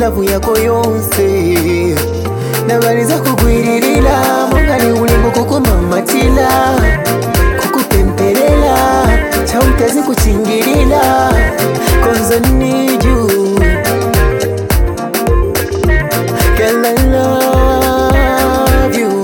lavu yako yonse nabaliza kugwiririra mongali ulimbo kukumamatila kukupempelela chautezi kuchingilila cause I need you Girl, I love you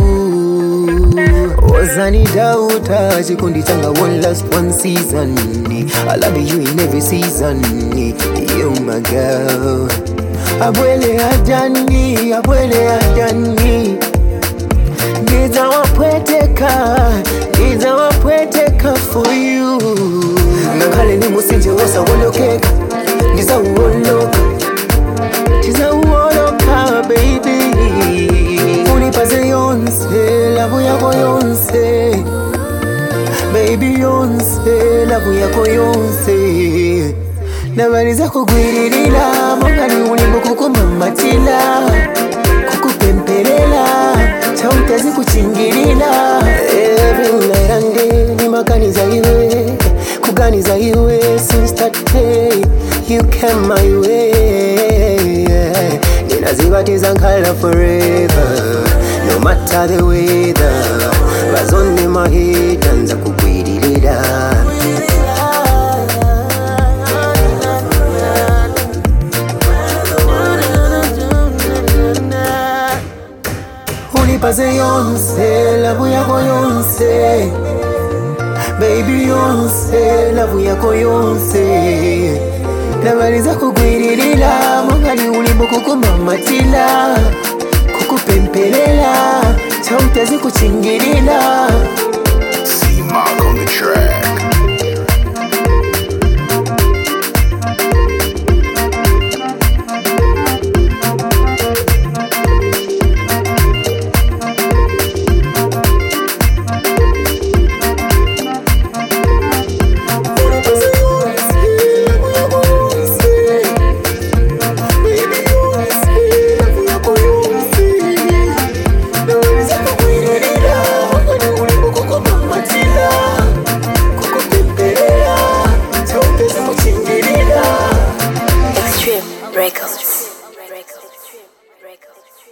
wazanidauta chikundi changa one last one season I love you in every season You my girl Abwele ajani, abwele ajani Niza wapweteka, niza wapweteka for you Ngakale ni musinje wosa wolokeka Niza uwoloka, niza uwoloka baby Unipaze yonse, lavu yako yonse Baby yonse, lavu yako yonse Nabaliza kugwiririra mongali ulimbo kukumamatila kukupempelela chautezi kuchingilila Every night and day nimaganiza iwe kuganiza iwe since that day you came my way ninazibatiza nkala forever no matter the weather bazonde mahita nza kugwiririra unipaze yonse lavu yako yonse baby yonse lavu yako yonse nabaliza kugwiririra mongali ulimbo kukumamatila kukupempelela chautezi kuchingilila